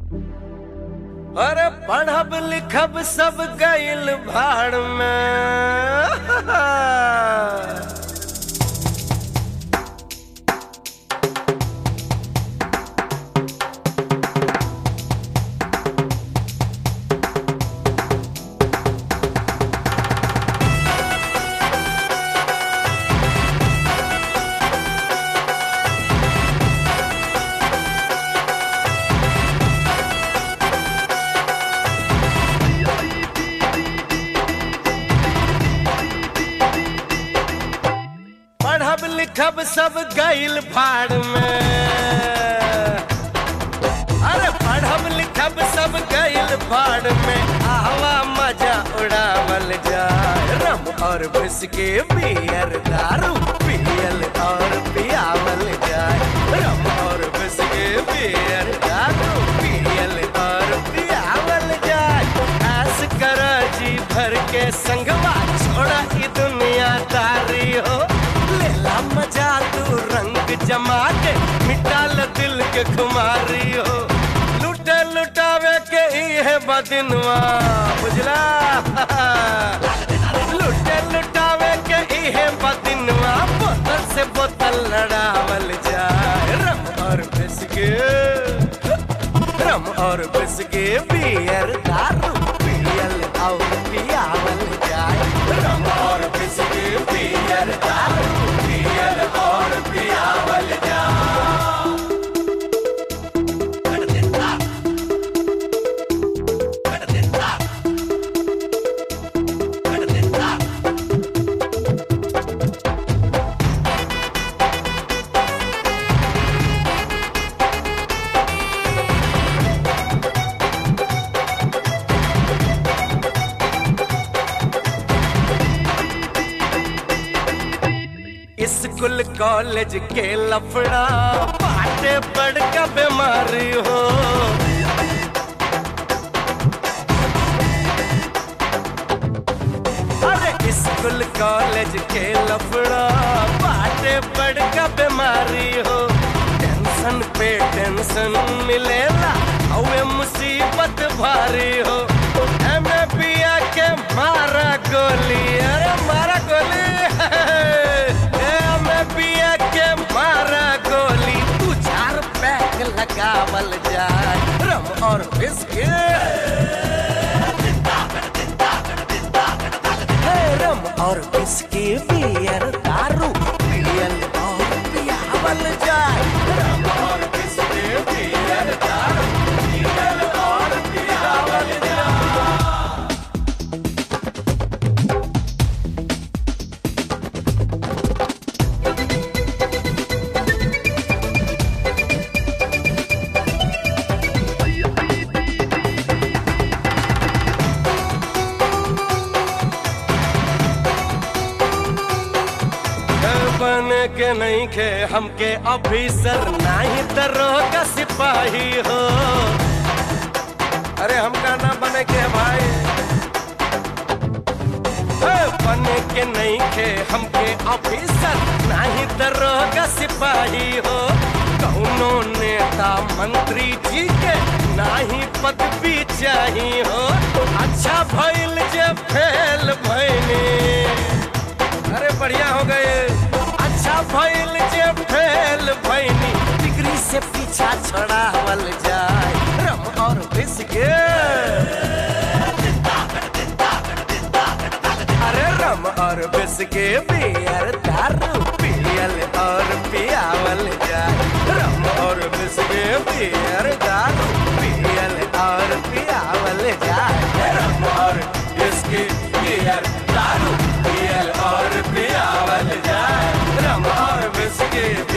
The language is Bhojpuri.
अरे पढ़ब लिखब सब गइल भाड़ में पढ़ब लिखब सब गइल भाड़ में अरे पढ़ब लिखब सब गइल भाड़ में हवा मजा उड़ावल जाए रम और बिस्के बियर दारू पियल और पियावल जाए रम और बिस्के बियर दारू पियल और पियावल जाए ऐस कर जी भर के संगवा छोड़ा ई दुनिया तारी हो लेला मजा तू रंग जमा के मिटाल दिल के खुमारी हो लुटे लुटावे के ही है बदिनवा बुझला लुटे लुटावे के ही है बदिनवा बोतल से बोतल लड़ावल जाए रम और बिस्के रम और बिस्के बियर दारू पियल और पियावल जाए रम और बिस्के बियर दारू पियल और पियावल जाए स्कूल कॉलेज के लफड़ा बाटे बड़का बीमारी हो अरे स्कूल कॉलेज के लफड़ा बाटे बड़का बीमारी हो टेंशन पे टेंशन मिलेला हवे मुसीबत भारी हो एमे पिया के मारा गोली अरे मारा गोली एमे पिया के मारा गोली तू चार पैक लगावल जाए रम और बिस्किट है रम और बिस्की बियर दारू पियल और पियावल जाए रम और बिस्की बियर दारू पियल और पियावल जाए बन के नहीं खे हमके ऑफिसर नहीं दरोगा सिपाही हो अरे हमका ना बने के भाई हे, बने के नहीं खे हमके ऑफिसर नहीं दरोगा सिपाही हो कौनो नेता मंत्री जी के नाही पदवी चाहिए हो अच्छा भइल जे फेल भइनी अरे बढ़िया हो गए अच्छा भइल जे फेल भइनी डिग्री से पीछा छोड़ावल जाए रम और बिस्के अरे रम और बिस्के बियर दारू पियल और पियावल जाए रम और बिस्के बियर दारू पियल और पियावल जाए रम और बिस्के बियर दारू पियल और पियावल जाए रम और बिस्के